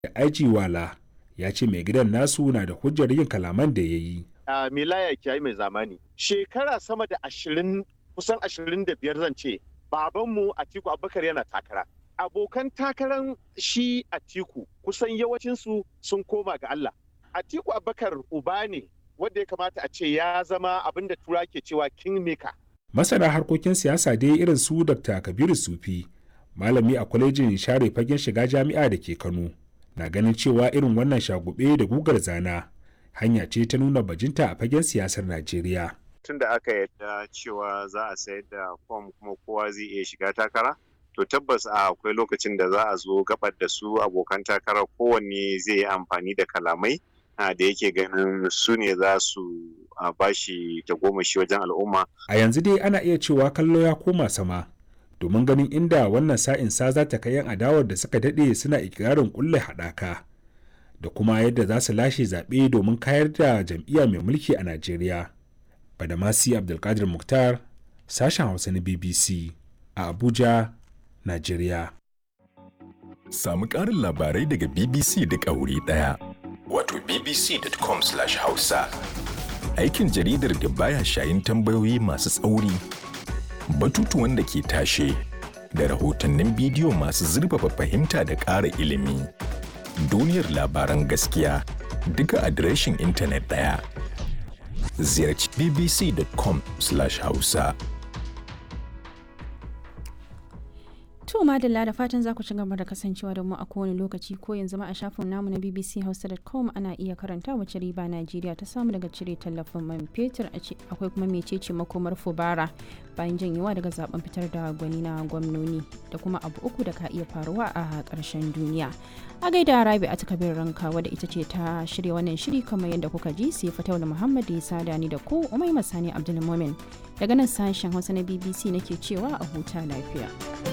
IG Wala ya ce mai gidan nasu na da hujjar yin kalaman da ya yi. a milaya kiyayi mai zamani shekara sama da ashirin kusan ashirin da biyar zan ce babanmu atiku abubakar yana takara abokan takaran shi atiku kusan yawancinsu sun koma ga allah atiku abubakar uba ne wanda ya kamata a ce ya zama abin da tura ke cewa kingmaker Masana harkokin siyasa dai irin su Dr. Kabiru Sufi, malami a kwalejin share fagen shiga jami'a da ke Kano, na ganin cewa irin wannan shagube da gugar zana hanya ce ta nuna bajinta a fagen siyasar Najeriya. tun da aka yadda cewa za a sayar da fom kuma kowa zai iya shiga takara to tabbas a akwai lokacin da za a zo gabar da su abokan takarar kowanne zai yi amfani da kalamai a, da yake ganin su ne za su a, bashi tagomashi wajen al'umma A yanzu dai ana iya cewa kallo ya koma sama, domin ganin inda wannan sa'in sa za ta kai 'yan adawar da suka daɗe suna ikirarin kulle haɗaka, da kuma yadda za su lashe zaɓe domin kayar da jam'iyya mai mulki a Najeriya. Badamasi Abdulkadir Mukhtar, sashen Hausa na BBC a Abuja, Najeriya. Samu ƙarin labarai daga BBC da ƙauri ɗaya. Wato bbc.com/hausa. Aikin jaridar da baya shayin tambayoyi masu tsauri, batutuwan da ke tashe, da rahotannin bidiyo masu zurfafa fahimta da ƙara ilimi. Duniyar labaran gaskiya duka adireshin intanet ɗaya. Ziyarci bbc.com/hausa. To madalla da fatan za ku ci gaba da kasancewa da mu a kowane lokaci ko yanzu ma a shafin namu na bbchausa.com ana iya karanta wace riba Najeriya ta samu daga cire tallafin man fetur a ce akwai kuma mecece makomar fubara bayan janyewa daga zaben fitar da gwani na gwamnoni da kuma abu uku da ka iya faruwa a ƙarshen duniya. A gaida Rabi a takabir ranka wadda ita ce ta shirya wannan shiri kamar yadda kuka ji sai Fataula Muhammad da ya sada ni da ku Umai Masani Abdulmumin daga nan sashen Hausa na BBC nake cewa a huta lafiya.